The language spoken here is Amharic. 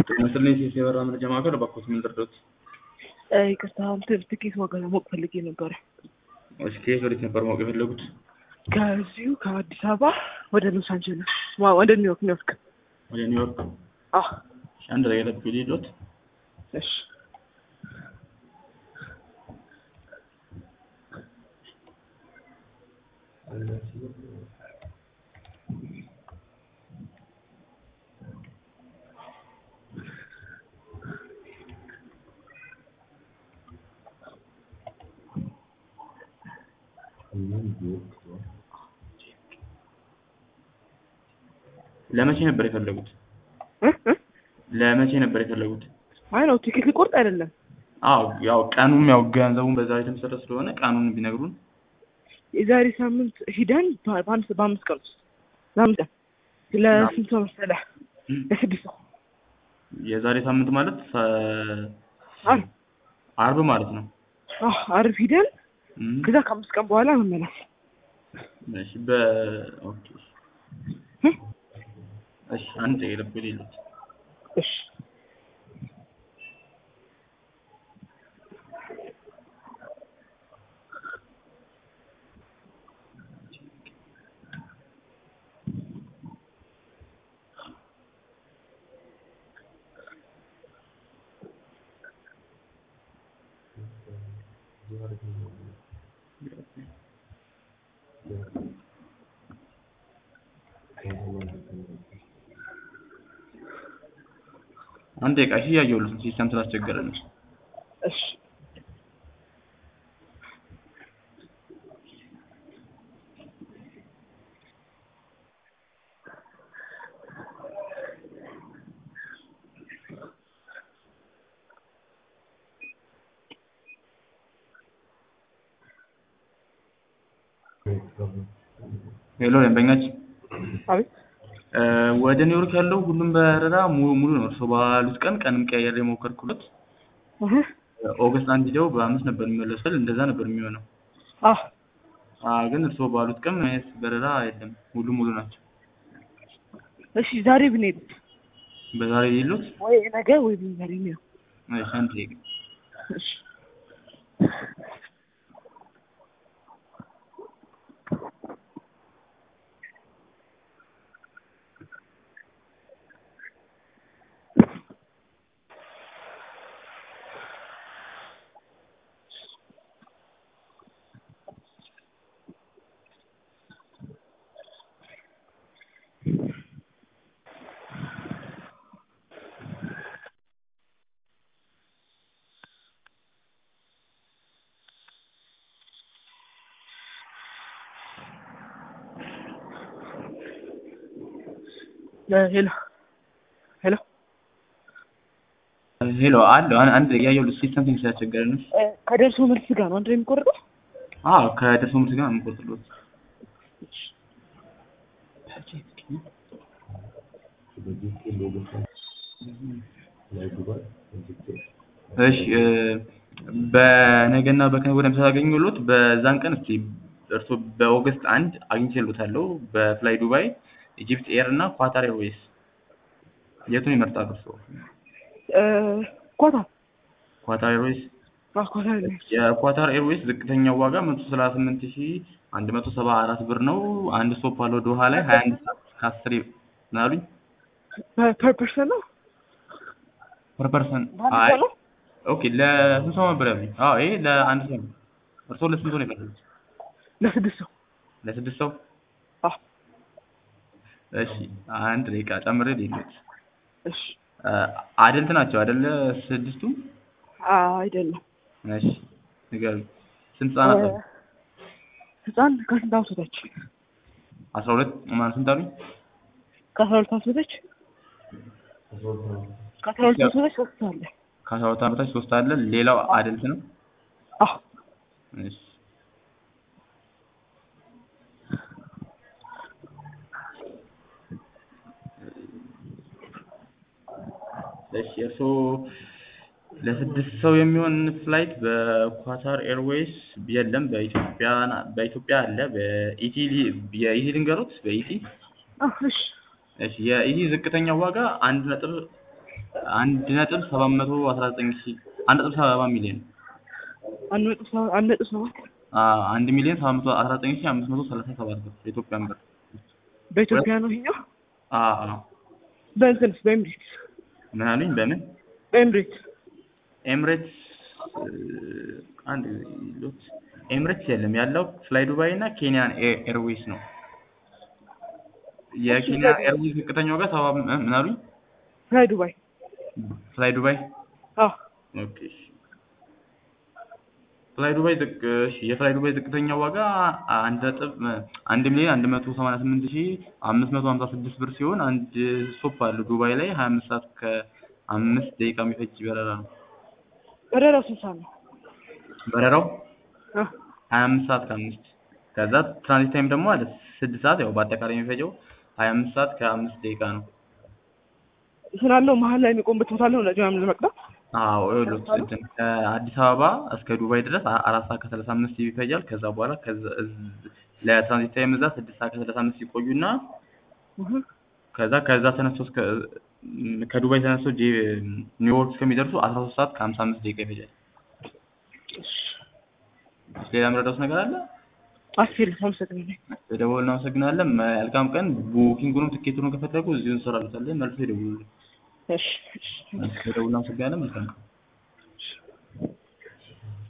ይመስልኝ ሴት የበራ መረጃ ማዕከል እባክዎት ምን ልርዶት? ይቅርታ እንትን ትኬት ዋጋ ለማወቅ ፈልጌ ነበረ። እሺ ከየት ወዴት ነበር ማወቅ የፈለጉት? ከዚሁ ከአዲስ አበባ ወደ ሎስ አንጀለስ ዋ- ወደ ኒውዮርክ ኒውዮርክ። ወደ ኒውዮርክ። አዎ እሺ አንድ ላይ ለብ ሊሎት እሺ ለመቼ ነበር የፈለጉት? እ እ ለመቼ ነበር የፈለጉት? አይ ነው ቲኬት ሊቆርጥ አይደለም። አዎ ያው ቀኑም ያው ገንዘቡን በዛ ላይ የተመሰረተ ስለሆነ ቀኑን ቢነግሩን። የዛሬ ሳምንት ሂደን በ- በአምስት በአምስት ቀን ውስጥ ለአምስት ቀን ለስንት ሰው መሰለህ? ለስድስት ሰው የዛሬ ሳምንት ማለት ፈ- አርብ አርብ ማለት ነው። አዎ አርብ ሂደን እም፣ ከዛ ከአምስት ቀን በኋላ መመለስ። እሺ በ ኦኬ እሺ አንድ ላይ ለብ ሊሎት እሺ አንድ ደቂቃ እሺ እያየሁልህ ነው ሲስተም ስላስቸገረ ነው። እሺ ሄሎ ደንበኛችን አቤት እ፣ ወደ ኒውዮርክ ያለው ሁሉም በረራ ሙሉ ሙሉ ነው። እርስዎ ባሉት ቀን ቀንም ቀያየር የሞከርኩለት እህ ኦገስት አንድ ሄደው በአምስት ነበር የሚመለሱት እንደዛ ነበር የሚሆነው። አዎ አ ግን እርስዎ ባሉት ቀን ምንም አይነት በረራ የለም። ሙሉ ሙሉ ናቸው። እሺ ዛሬ ብንሄድ በዛሬ የሉት ወይ ነገ ወይ ዛሬ ነው። እሺ አንድ ደቂቃ እሺ ሄሎ ሄሎ ሄሎ አለው አን- አንድ እያየሁልህ ሲስተም ትንሽ ስላስቸገረ ነው። እ፣ ከደርሶ መልስ ጋር ነው አንድ ላይ የሚቆርጠው? አዎ ከደርሶ መልስ ጋር ነው የምቆርጥልዎት። እሺ እ፣ በነገና በከነገ ወዲያ ሳገኘሁልዎት በዛን ቀን እስኪ እርስዎ በኦገስት አንድ አግኝቼልዎታለሁ በፍላይ ዱባይ፣ ኢጂፕት ኤር እና ኳታር ኤርዌይስ የቱን ይመርጣሉ እርስዎ? እ፣ ኳታር ኳታር ኤርዌይስ አዎ ኳታር ነው። የኳታር ኤርዌይስ ዝቅተኛው ዋጋ መቶ ሰላሳ ስምንት ሺ አንድ መቶ ሰባ አራት ብር ነው። አንድ ስቶፕ አለው ዶሃ ላይ ሀያ አንድ ሰዓት ከአስር ምን አሉኝ? ፐር ፐርሰን ነው ፐር ፐርሰን በአንድ አይ ሰው ነው? ኦኬ ለስንት ሰው ነበር ያሉኝ? አዎ ይሄ ለአንድ ሰው ነው። እርስዎ ለስንት ሰው ነው የፈለጉት? ለስድስት ሰው ለስድስት ሰው? አዎ እሺ አንድ ደቂቃ ጨምሬ ልሂድ። እሺ አደልት ናቸው አይደለ ስድስቱ? አዎ አይደለም እሺ ንገሩኝ። ስንት ህጻናት አሉ? ህፃን ከስንት ዓመት በታች? አስራ ሁለት ማለት ስንት አሉኝ? ከአስራ ሁለት ዓመት በታች ከአስራ ሁለት ዓመት በታች ሶስት አለ። ከአስራ ሁለት ዓመት በታች ሶስት አለ። ሌላው አደልት ነው? አዎ እሺ እሺ እርስዎ ለስድስት ሰው የሚሆን ፍላይት በኳታር ኤርዌይስ የለም። በኢትዮጵያ በኢትዮጵያ አለ። በኢቲ የኢቲ ልንገሩት። በኢቲ አዎ እሺ እሺ የኢቲ ዝቅተኛው ዋጋ አንድ ነጥብ አንድ ነጥብ ሰባት መቶ አስራ ዘጠኝ ሺህ አንድ ነጥብ ሰባ ሚሊዮን አንድ ነጥብ ሰባት አንድ ነጥብ ሰባት አዎ አንድ ሚሊዮን ሰባት መቶ አስራ ዘጠኝ ሺህ አምስት መቶ ሰላሳ ሰባት ብር የኢትዮጵያን ብር በኢትዮጵያ ነው ይሄኛው። አዎ አዎ በእንትንስ በኤምሬት ምን አሉኝ በምን በኤምሬት ኤምሬትስ አንድ ሎት ኤምሬትስ የለም ያለው ፍላይ ዱባይ እና ኬንያን ኤርዌይስ ነው የኬንያ ኤርዌይስ ዝቅተኛው ጋር ሰባ ምን አሉኝ ፍላይ ዱባይ ፍላይ ዱባይ አዎ ኦኬ እሺ። ፍላይ ዱባይ ዝቅ እሺ የፍላይ ዱባይ ዝቅተኛው ዋጋ አንድ ነጥብ አንድ ሚሊዮን አንድ መቶ ሰማንያ ስምንት ሺህ አምስት መቶ ሀምሳ ስድስት ብር ሲሆን አንድ ስቶፕ አለው ዱባይ ላይ ሀያ አምስት ሰዓት ከአምስት ደቂቃ የሚፈጅ በረራ ነው በረራው ስንት ሰዓት ነው? በረራው አ ሀያ አምስት ሰዓት ከአምስት ከዛ ትራንዚት ታይም ደግሞ አለ ስድስት ሰዓት ያው በአጠቃላይ የሚፈጀው ሀያ አምስት ሰዓት ከአምስት ደቂቃ ነው እንትን አለው መሀል ላይ የሚቆምበት ቦታ አለው ነዳጅ ምናምን ለመቅዳት አዎ ይኸውልህ እንትን ከአዲስ አበባ እስከ ዱባይ ድረስ አ- አራት ሰዓት ከሰላሳ አምስት ይፈጃል ከዛ በኋላ ከዛ እዝ- ለትራንዚት ታይም እዛ ስድስት ሰዓት ከሰላሳ አምስት ይቆዩና እህ ከዛ ከዛ ተነስቶ እስከ ም- ከዱባይ ተነስቶ ጄ ኒውዮርክ እስከሚደርሱ አስራ ሶስት ሰዓት ከሀምሳ አምስት ደቂቃ ይፈጃል ሌላ የምረዳውት ነገር አለ አስር አመሰግናለሁ። በደወል እናመሰግናለን መልካም ቀን ቡኪንጉንም ትኬቱንም ከፈለጉ እዚሁ እንሰራለታለን መልሶ ይደውሉልን እሺ እሺ በደውል እናመሰግናለን መልካም ቀን